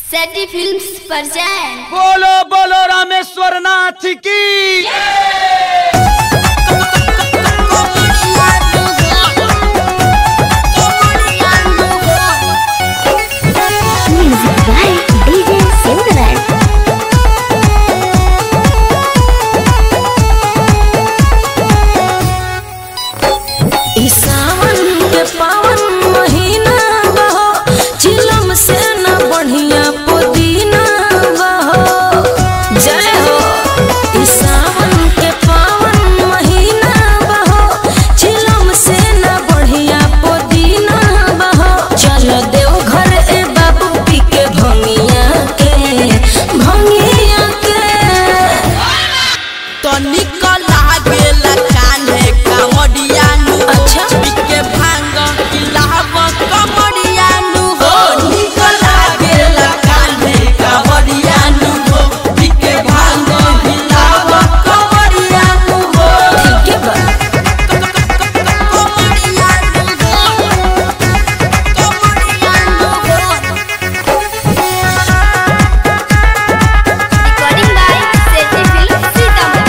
सेटी films present बोलो बोलो रामेश्वर नाथ की Music by DJ Silverman. ई सावन के पावन महीना बहो चिलम से न बढ़िया पुदीना बहो जय हो ई सावन के पावन महीना बहो चिलम से न बढ़िया पुदीना बहो चलो देव घर ए बाबू पी के भंगिया के भंगिया के तनिक लागेला कान्हे कांवडियानु हो। अच्छा। बिके भांग किलाव कमडियानु हो। निक लागेला कान्हे कांवडियानु हो। बिके भांग किलाव कमडियानु हो। ठीक है बा कमडियानु हो। कमडियानु हो। recording by सेटी फिल्म्स सीतामढ़ी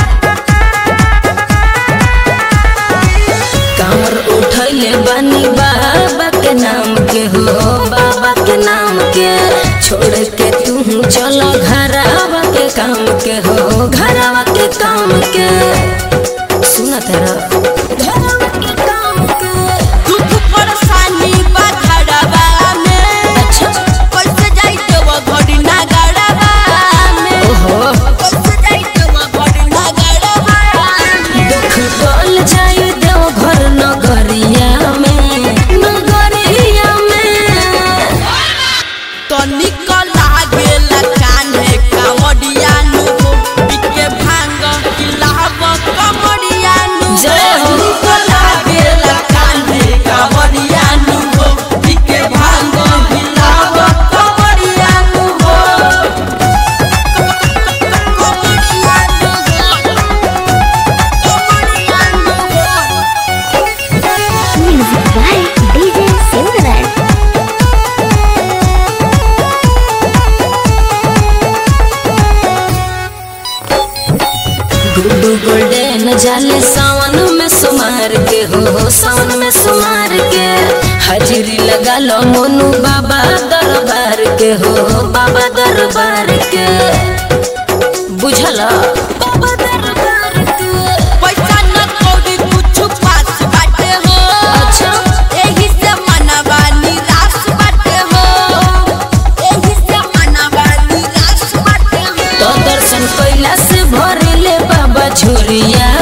कांवर उठैले बानी बाबा के नाम के हो बाबा के नाम के छोड़ के तू चलो घरावा के काम के हो घरावा के काम के सुना तेरा घरावा के काम के दुख परेशानी बा घरवा में अच्छा कैसे जाई देव घड़ी ना गड़वा में ओहो कैसे जाई देव घड़ी ना गड़वा में दुख डोल जाई देव घर नगरिया में नगरिया में तनिक लागेला कान्हे कांवडियानु हो बिके भांग किलाव कमडियानु हो। जय हो। तनिक लागेला कान्हे कांवडियानु हो बिके भांग किलाव कमडियानु हो कमडियानु हो कमडियानु हो Music by DJ Silverman. Guddu golden जाले सावन में सुमार के हो सावन में सुमार के हाजिरी लगा लो मोनू बाबा दरबार के हो बाबा दरबार के बुझला बाबा दरबार के पैसा न कौड़ी कुछ पास बाटे हो अच्छा एही से मनवा निराश बाटे हो एही से मनवा निराश बाटे हो तो दर्शन कैला से भरले बाबा झोरिया